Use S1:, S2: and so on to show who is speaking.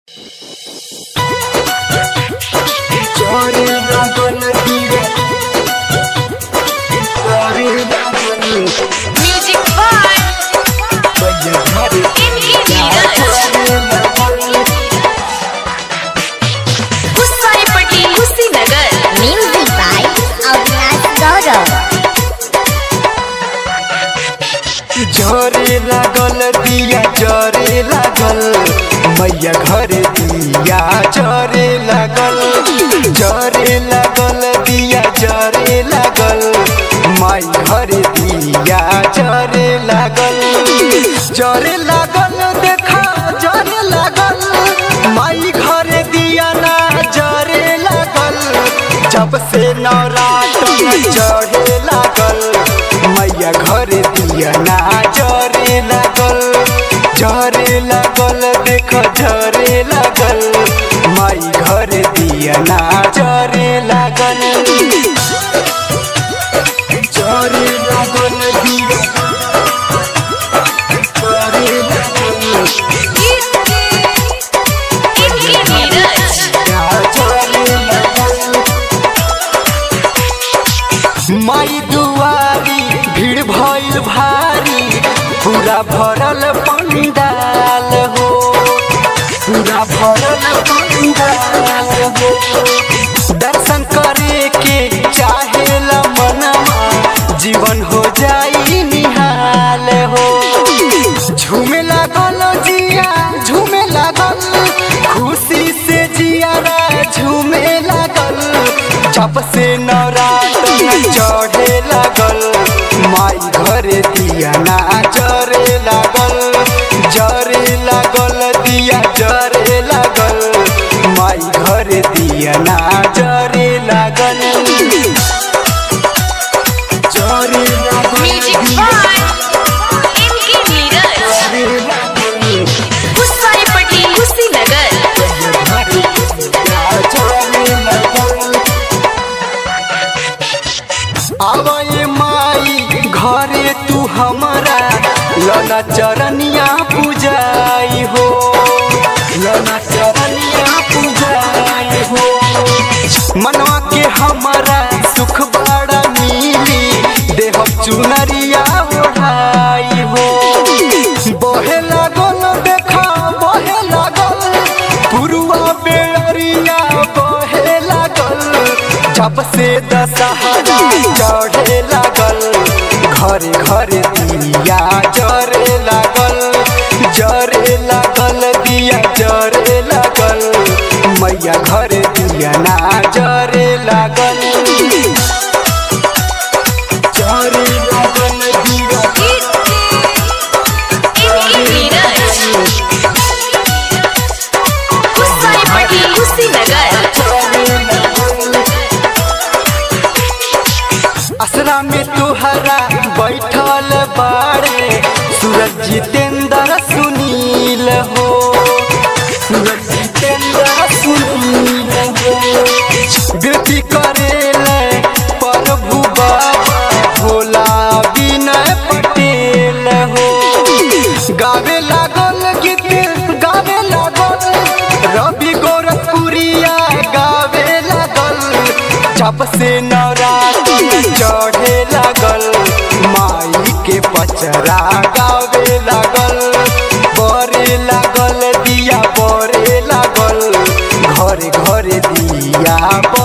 S1: Music by कुसाईपट्टी Kushinagar
S2: Music by Avinash Gaurav.
S3: झरे लागल दिया जरे लागल मैया घर दिया जरे लागल जरे लागल दिया जरे लागल माई घर दिया जरे लागल जरे लागल देखा जरे लागल माई घर दिया ना जरे लागल जब से नवरात्र चढ़े लागल मैया घर दिया ना जरे लागल जरे लागल देख जरे लागल माई घर दिया ना जरे लागल जरे लागल दिया जरे लागल जरे लागल माई दुआरी भीड़ भइल भारी पूरा भरल पंडाल हो पूरा भरल पंडाल हो दर्शन करे के चाहेला मनवा जीवन हो जाई निहाल हो झूमे लागल जिया झूमे लागल खुशी से जियारा झूमे लागल जब से नवरात्र चढ़े लागल माई घरे दिया ना जरे लागल जरे लागल दिया जरे लागल माई घरे दिया ना जरे लागल जरे लागल
S1: Music by MK नीरज
S3: जरे लागल
S1: कुसाईपट्टी कुशीनगर
S3: आवए माई घरे तू हमारा लना चरनिया पूजाई हो लना चरनिया पूजाई हो मनवा के हमारा सुख बड़ा मिली देह चुनरिया ओढ़ाई हो बहे लागल देखा बहे लागल पुरुआ बेअरिया बहे लागल जब से दशहरा चढ़े लागल घरे घरे दिया जरे लागल जरे लागल दिया जरे लागल मैया घरे दिया ना जरे लागल जरे लागल दिया
S1: MK नीरज कुसाईपट्टी कुशीनगर
S3: असरा में तुहरा बैठल बाड़े सूरज जितेंद्र सुनील हो सूरज जितेंद्र सुनील हो बेटी करेले प्रभु बाबा भोला विनय पटेल हो गावे लागल गीत गावे लागल रवि गोरखपुरिया गावे लागल जब से नवरात्र चढ़े लागल माई के पचरा गावे लागल बरे लागल दिया बरे लागल घरे घरे दिया